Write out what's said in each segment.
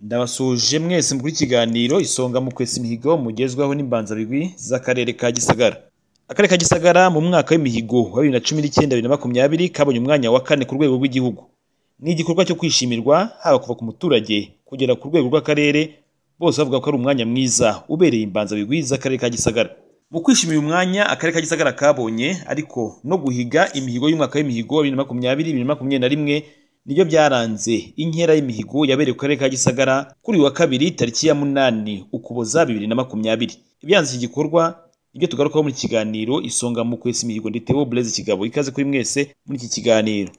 nabasuje mwese muri ikiganiro isonga mu kwesa imihigo mugezwaho n'imbanzabigwi z'akarere ka gisagara akarere ka gisagara mu mwaka w'imihigo wa bibiri na cumi n'icyenda bibiri na makumyabiri kabonye umwanya wa kane ku rwego rw'igihugu ni igikorwa cyo kwishimirwa haba kuva ku muturage kugera ku rwego rw'akarere bose bavuga ko ari umwanya mwiza ubereye imbanzabigwi z'akarere ka gisagara mu kwishimira uyu mwanya akarere ka gisagara kabonye ariko no guhiga imihigo y'umwaka w'imihigo wa bibiri na makumyabiri bibiri na makumyabiri na rimwe nibyo byaranze inkera y'imihigo yabereye ku karere ka gisagara kuri uyu wa kabiri tariki ya munani ukuboza bibiri na makumyabiri ibyanze iki gikorwa nibyo tugarukaho muri iki kiganiro isonga mu kwesa imihigo ndetse wo burezi kigabo ikaze kuri mwese muri iki kiganiro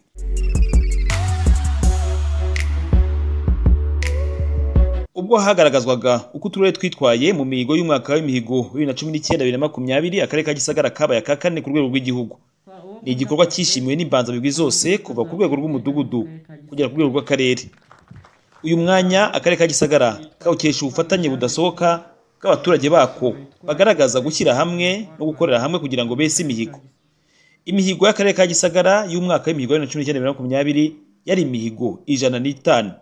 ubwo hagaragazwaga uko uturere twitwaye mu mihigo y'umwaka w'imihigo bibiri na cumi n'icyenda bibiri na makumyabiri akarere ka gisagara kabaye aka kane ku rwego rw'igihugu ni igikorwa cyishimiwe n'imbanzabigwi zose kuva ku rwego rw'umudugudu kugera ku rwego rw'akarere uyu mwanya akarere ka gisagara kawukesha ubufatanye budasohoka bw'abaturage bako bagaragaza gushyira hamwe no gukorera hamwe kugira ngo bese imihigo imihigo y'akarere ka gisagara y'umwaka w'imihigo wa bibiri na cumi n'icyenda bibiri na makumyabiri yari imihigo ijana n'itanu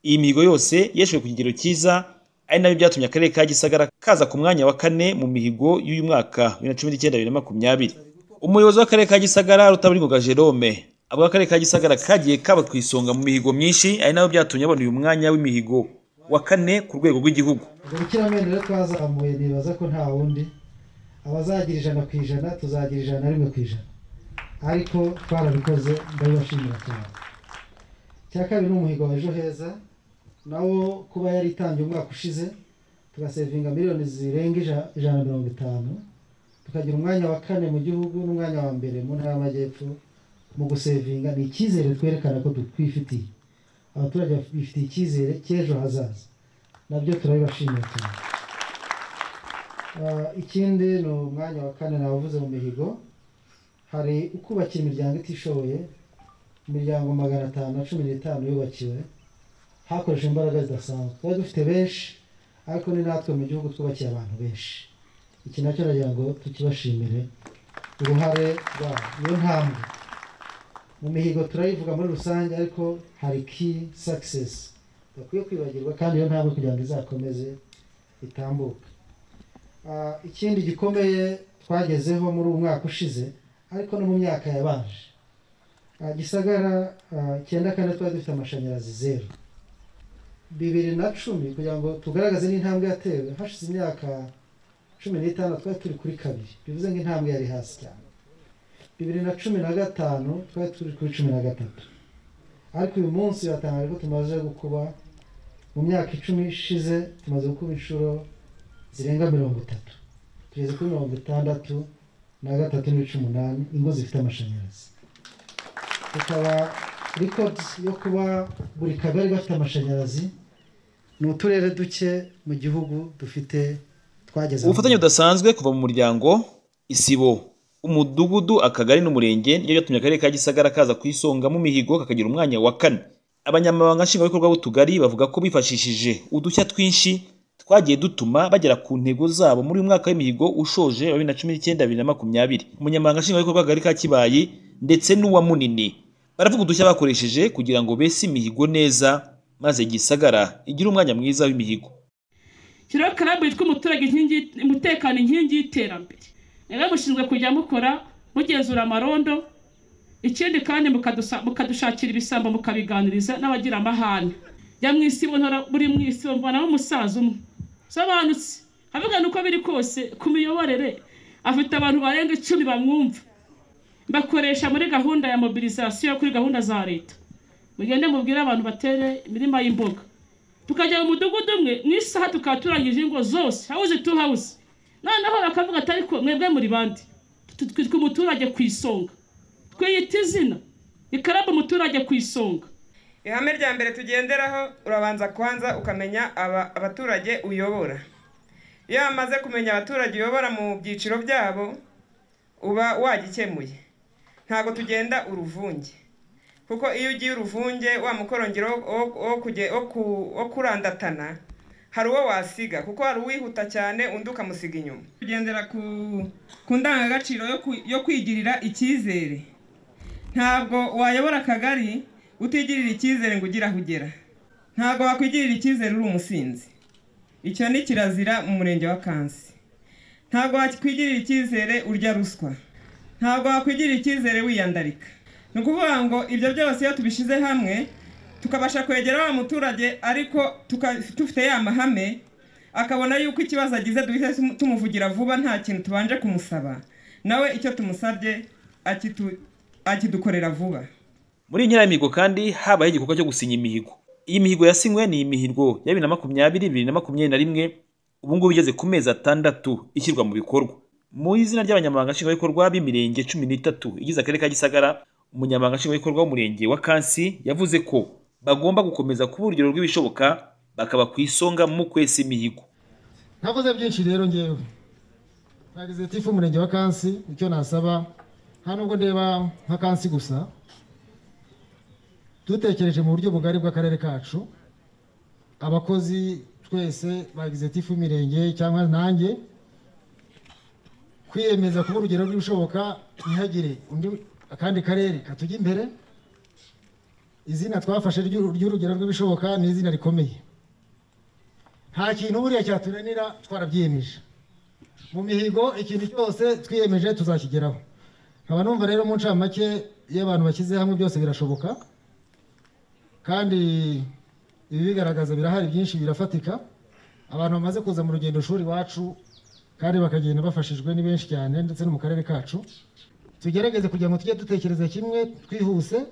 iyi mihigo yose yeshwe ku kigero cyiza ari nabyo byatumye akarere ka gisagara kaza ku mwanya wa kane mu mihigo y'uyu mwaka bibiri na cumi n'icyenda bibiri na makumyabiri umuyobozi w'akarere ka gisagara rutaburingoga jerome avuga ko akarere ka gisagara kagiye kaba ku isonga mu mihigo myinshi ari nabyo byatumye abona uyu mwanya w'imihigo wa kane ku rwego rw'igihugu ubwo ubukiramende rero twazamuye nibaza ko nta wundi abazagira ijana ku ijana tuzagira ijana rimwe ku ijana ariko twarabikoze ndabibashimira cyane icya kabiri ni umuhigo wa ejo heza nawo kuba yari itangiye umwaka ushize tugasevinga miliyoni zirenga ijana na mirongo itanu tukagira umwanya wa kane mu gihugu n'umwanya wa mbere mu ntara y'amajyepfo mu gusevinga ni icyizere twerekana ko twifitiye abaturage bifitiye icyizere cy'ejo hazaza nabyo turabibashimira cyane Ah, ikindi ni umwanya wa kane nabavuze mu mihigo hari ukubakira imiryango itishoboye imiryango magana atanu na cumi n'itanu yubakiwe hakoresheje imbaraga zidasanzwe twari dufite benshi ariko ni natwe mu gihugu twubakiye abantu benshi iki nacyo nagira ngo tukibashimire uruhare rwabo niyo ntambwe mu mihigo turayivuga muri rusange ariko hari ki success bakwiye kwibagirwa kandi iyo ntambwe kugira ngo izakomeze itambuke Ah, ikindi gikomeye twagezeho muri uyu mwaka ushize ariko no mu myaka yabanje Ah, gisagara ah, icyenda kane twari dufite amashanyarazi zeru bibiri na cumi kugira ngo tugaragaze n'intambwe yatewe hashize imyaka cumi n'itanu twari turi kuri kabiri bivuze ngo intambwe yari hasi cyane bibiri na cumi na gatanu twari turi kuri cumi na gatatu ariko uyu munsi biratangaje ko tumaze gukuba mu myaka icumi ishize tumaze gukuba inshuro zirenga mirongo itatu tugeze kuri mirongo itandatu na gatatu n'ibice umunani ingo zifite amashanyarazi tukaba records yo kuba buri kagari gafite amashanyarazi ni uturere duke mu gihugu dufite twageze ubufatanye budasanzwe kuva mu muryango isibo umudugudu akagari n'umurenge nibyo byatumye akarere ka gisagara kaza ku isonga mu mihigo kakagira umwanya wa kane abanyamabanga nshingwabikorwa b'utugari bavuga ko bifashishije udushya twinshi twagiye dutuma bagera ku ntego zabo muri uyu mwaka w'imihigo ushoje wa bibiri na cumi n'icyenda bibiri na makumyabiri umunyamabanga nshingwabikorwa w'akagari ka kibayi ndetse n'uwa munini baravuga udushya bakoresheje kugira ngo bese imihigo neza maze gisagara igire umwanya mwiza w'imihigo shyiraho karabu yitwa umuturage inkingi umutekano inkingi y'iterambere rero mushinzwe kujya mukora mugenzura amarondo ikindi kandi mukadusa- mukadushakira ibisambo mukabiganiriza n'abagira amahane jya mu isi mbona buri mu isi mbonamo umusaza umwe sobanutse avuga ni uko biri kose ku miyoborere afite abantu barenga icumi bamwumva bakoresha muri gahunda ya mobilizasiyo kuri gahunda za leta mugende mubwire abantu batere imirima y'imboga tukajya mu mudugudu umwe mu isaha tukaba turangije ingo zose hawuzi tu hawuzi noneho bakavuga ati ariko mwebwe muri bande Tu- twitwa umuturage ku isonga twiyita izina ikarabu umuturage ku isonga ihame rya mbere tugenderaho urabanza kwanza ukamenya aba- abaturage uyobora iyo wamaze kumenya abaturage uyobora mu byiciro byabo uba wagikemuye ntabwo tugenda uruvunge kuko iyo ugiye uruvunge wa mukorongero wo- wo- wo kuge- wo ku- wo kurandatana hari uwo wasiga kuko hari uwihuta cyane undi ukamusiga inyuma tugendera ku ku ndangagaciro yo ku- yo kwigirira icyizere ntabwo wayobora akagari utigirira icyizere ngo ugire aho ugera ntabwo wakwigirira icyizere uri umusinzi icyo ni kirazira mu murenge wa kansi ntabwo wakwigirira icyizere urya ruswa ntabwo wakwigirira icyizere wiyandarika ni ukuvuga ngo ibyo byose iyo tubishyize hamwe tukabasha kwegera wa muturage ariko tuka- dufite ya mahame akabona yuko ikibazo agize duhita tumuvugira vuba nta kintu tubanje kumusaba nawe icyo tumusabye akitu- akidukorera vuba muri nyira y'imihigo kandi habaye igikorwa cyo gusinya imihigo iyi mihigo yasinywe ni imihigo ya bibiri na makumyabiri bibiri na makumyabiri na rimwe ubu ngubu igeze ku mezi atandatu ishyirwa mu bikorwa mu izina ry'abanyamabanga nshingwabikorwa b'imirenge cumi n'itatu igize akarere ka gisagara umunyamabanga nshingwabikorwa w'umurenge wa kansi yavuze ko bagomba gukomeza kuba urugero rw'ibishoboka bakaba ku isonga mu kwesa imihigo ntakoze byinshi rero ngewe nagize tifu umurenge wa kansi icyo nasaba nta nubwo ndeba nka kansi gusa dutekereje mu buryo bugari bw'akarere kacu abakozi twese bagize tifu imirenge cyangwa nanjye kwiyemeza kuba urugero rw'ibishoboka ntihagire undi akandi karere katujya imbere izina twafashe ry'uru- ry'urugero rw'ibishoboka ni izina rikomeye nta kintu buriya cyatunanira twarabyiyemeje mu mihigo ikintu cyose twiyemeje tuzakigeraho nkaba numva rero mu ncamake iyo abantu bashyize hamwe byose birashoboka kandi ibi bigaragaza birahari byinshi birafatika abantu bamaze kuza mu rugendo shuri iwacu kandi bakagenda bafashijwe ni benshi cyane ndetse no mu karere kacu tugerageze kugira ngo tujye dutekereza kimwe twihuse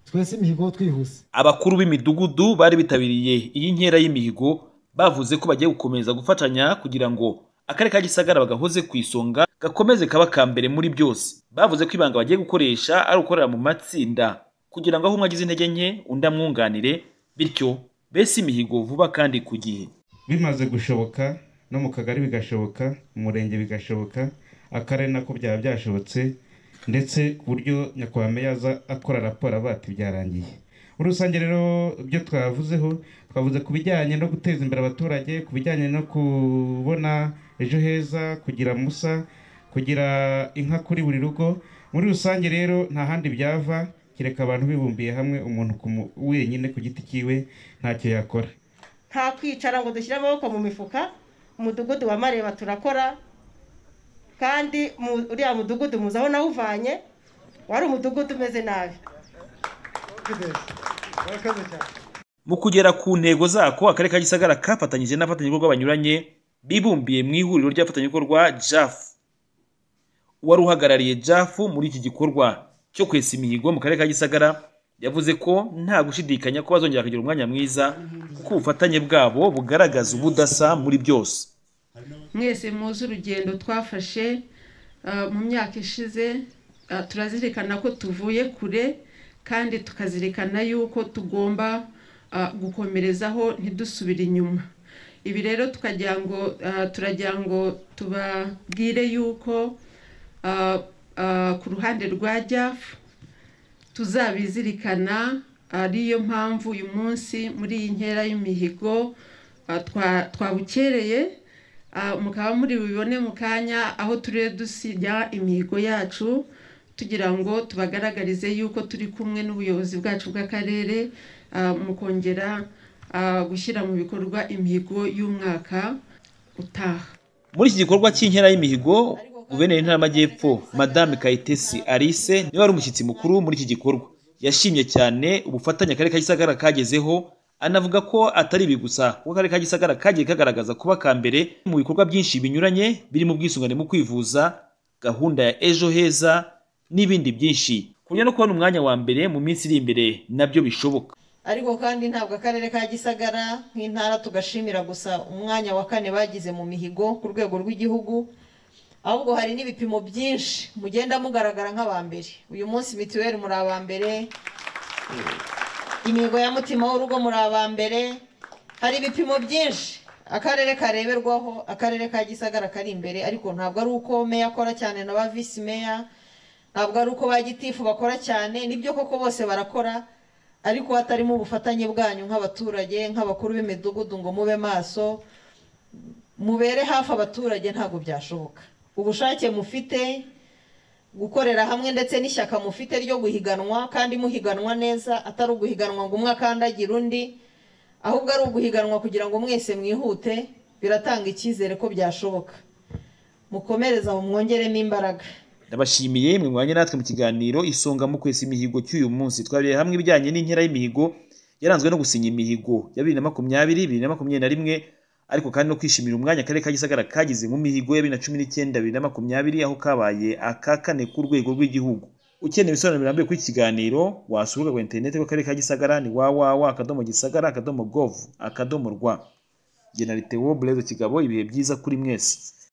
twese imihigo twihuse abakuru b'imidugudu bari bitabiriye iyi nkera y'imihigo bavuze ko bagiye gukomeza gufatanya kugira ngo akarere ka gisagara bagahoze ku isonga gakomeze kaba ka mbere muri byose bavuze ko ibanga bagiye gukoresha ari ugukorera mu matsinda kugira ngo aho umwe agize intege nke undi amwunganire bityo bese imihigo vuba kandi ku gihe bimaze gushoboka no mu kagari bigashoboka mu murenge bigashoboka akarere nako byaba byashobotse ndetse ku buryo nyakwame yaza akora raporo avuga ati byarangiye muri rusange rero ibyo twavuzeho twavuze ku bijyanye no guteza imbere abaturage ku bijyanye no kubona ejo heza kugira musa kugira inka kuri buri rugo muri rusange rero nta handi byava kereka abantu bibumbiye hamwe umuntu ku mu- wenyine ku giti cyiwe ntacyo yakora nta kwicara ngo dushyire amaboko mu mifuka umudugudu wa mareba turakora kandi mu- uriya mudugudu muzi aho nawuvanye wari umudugudu umeze nabi mu kugera ku ntego zako akarere ka gisagara kafatanyije n'abafatanyabikorwa banyuranye bibumbiye mu ihuriro ry'abafatanyabikorwa jaf uwari uhagarariye jaf muri iki gikorwa cyo kwesa imihigo mu karere ka gisagara yavuze ko nta gushidikanya ko bazongera kugira umwanya mwiza kuko ubufatanye bwabo bugaragaza ubudasa muri byose mwese muzi urugendo twafashe ah, mu myaka ishize ah, turazirikana ko tuvuye kure kandi tukazirikana yuko tugomba ah, gukomerezaho ntidusubire inyuma ibi rero tukagira ngo ah, turagira ngo tubabwire yuko ah, ah, ku ruhande rwa jafu tuzabizirikana ariyo mpamvu uyu munsi muri iyi nkera y'imihigo ah, twa- twabukereye ah, mukaba muri bubibone mu kanya aho turiye dusinya imihigo yacu tugira ngo tubagaragarize yuko turi kumwe n'ubuyobozi bwacu bw'akarere ah, mu kongera ah, gushyira mu bikorwa imihigo y'umwaka utaha muri iki gikorwa cy'inkera y'imihigo guverineri w'intara y'amajyepfo madame kayitesi alice niwe wari umushyitsi mukuru muri iki gikorwa yashimye cyane ubufatanye akarere ka gisagara kagezeho anavuga ko atari ibi gusa kuko akarere ka gisagara kagiye kagaragaza kuba ka mbere mu bikorwa byinshi binyuranye birimo ubwisungane mu kwivuza gahunda ya ejo heza n'ibindi byinshi ku buryo no kubona umwanya wa mbere mu minsi iri imbere nabyo bishoboka ariko kandi ntabwo akarere ka gisagara nk'intara tugashimira gusa umwanya wa kane bagize mu mihigo ku rwego rw'igihugu ahubwo hari n'ibipimo byinshi mugenda mugaragara nk'aba mbere uyu munsi mituweli muri aba mbere imihigo ya mutima w'urugo muri aba mbere hari ibipimo byinshi akarere kareberwaho akarere ka gisagara kari imbere ariko ntabwo ari uko meya akora cyane na ba visi meya ntabwo ari uko ba gitifu bakora cyane nibyo koko bose barakora ariko hatarimo ubufatanye bwanyu nk'abaturage nk'abakuru b'imidugudu ngo mube maso mubere hafi abaturage ntabwo byashoboka ubushake mufite gukorera hamwe ndetse n'ishyaka mufite ryo guhiganwa kandi muhiganwa neza atari uguhiganwa ngo umwe akandagira undi ahubwo ari uguhiganwa kugira ngo mwese mwihute biratanga icyizere ko byashoboka mukomereze aho mwongeremo imbaraga ndabashimiye mwe mwanya natwe mu kiganiro isonga mu kwesa imihigo cy'uyu munsi twabereye hamwe ibijyanye n'inkera y'imihigo yaranzwe no gusinya imihigo ya bibiri na makumyabiri bibiri na makumyabiri na rimwe ariko kandi no kwishimira umwanya akarere ka gisagara kagize mu mihigo ya bibiri na cumi n'icyenda bibiri na makumyabiri aho kabaye aka kane ku rwego rw'igihugu ukeneye ibisobanuro birambuye kuri iki kiganiro wasura urubuga rwa interineti rw'akarere ka gisagara ni wawawa akadomo gisagara akadomo govu akadomo rwa generalite wo bureze kigabo ibihe byiza kuri mwese